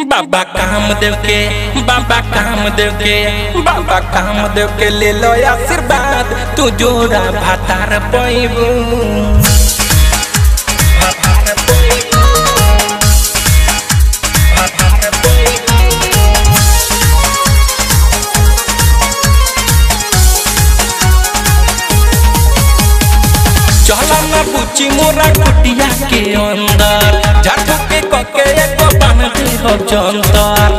बाबा कामदेव के बाबा कामदेव के बाबा कामदेव के ले लो आशीर्वाद तू जोड़ा भातार पैबू भातार पैबू भातार पैबू चला ना पूछी मोरा कुटिया के अंदर झाटू के कके एको बान दे हो जंतर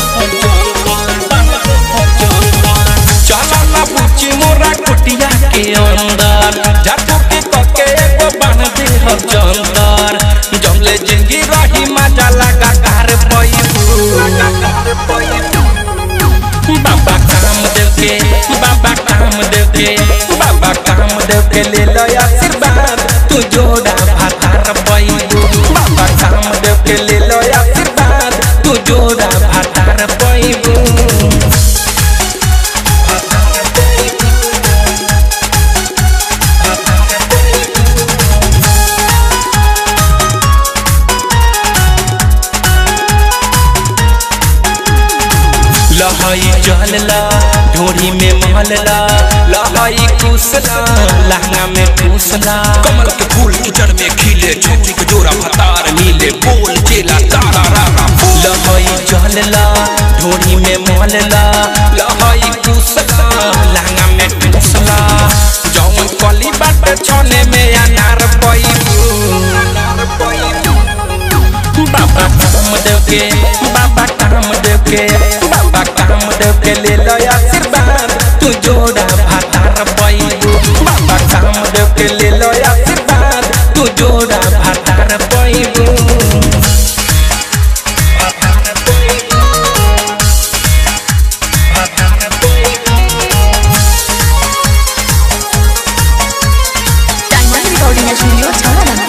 चला ना पूछी मोरा कुटिया के अंदर झाटू के कके एको बान दे हो जंतर जमले जिंदगी रही मजा लगा कार पैबू बाबा कामदेव के बाबा कामदेव के बाबा कामदेव के ले लो आशीर्वाद तू जोड़ा भातार पैबू बाबा कामदेव के ले लो आशीर्वाद तू जोड़ा भातार पैबू लहई जलला ढोरी में महलला लहई कुसला लहंगा में ठूसला कमल के फूल कीचड़ में खिले छोटी के जोरा भतार नीले बोल चेला तारा रारा लहई जलला ढोरी में महलला लहई कुसला लहंगा में ठूसला जौन कली बाट छने में अनार पैबू बाबा कामदेव के बाबा कामदेव के बाबा कामदेव के ले लो आशीर्वाद तू जोड़ा भातार पैबू बाबा कामदेव के ले लो आशीर्वाद तू जोड़ा भातार पैबू भातार पैबू भातार पैबू डायमंड रिकॉर्डिंग स्टूडियो छाना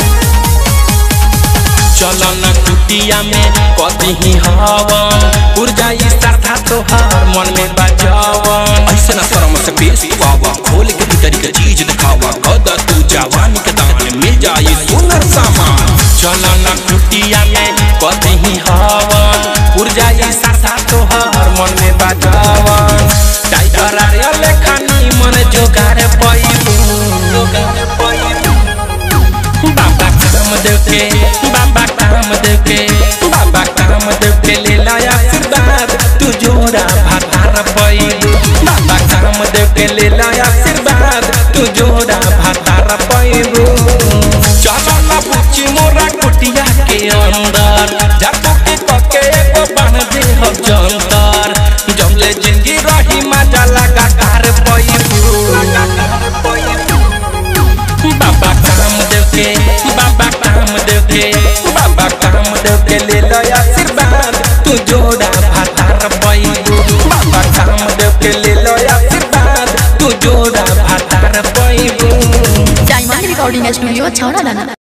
चलन कुटिया में कदी ही हवन ऊर्जा ई श्रद्धा तोहार मन में बजावन ऐसे ना शर्म से पेश पावा खोल के भीतरी के चीज दिखावा कदा तू जवानी के दान मिल जाए सुनर सामान चलन कुटिया में कदी ही हवन ऊर्जा ई श्रद्धा तोहार मन में बजावन टाइगर आर्य लेखानी मन जोगार पैबू बाबा कामदेव के बाबा कामदेव के बाबा कामदेव के ले ला आशीर्वाद तू जोड़ा भातार पैबू बाबा कामदेव के ले ला आशीर्वाद तू जोड़ा भातार पैबू चलो ना पूछी मोरा कुटिया के अंदर जातो के कके एको बान दे हो जंतर जमले जिंदगी रही मजा लगा कार पैबू बाबा कामदेव के बाबा कामदेव के बाबा कामदेव के ले लो आशीर्वाद तू जोड़ा भातार पैबू बाबा कामदेव के ले लो आशीर्वाद तू जोड़ा भातार पैबू डायमंड रिकॉर्डिंग स्टूडियो छाना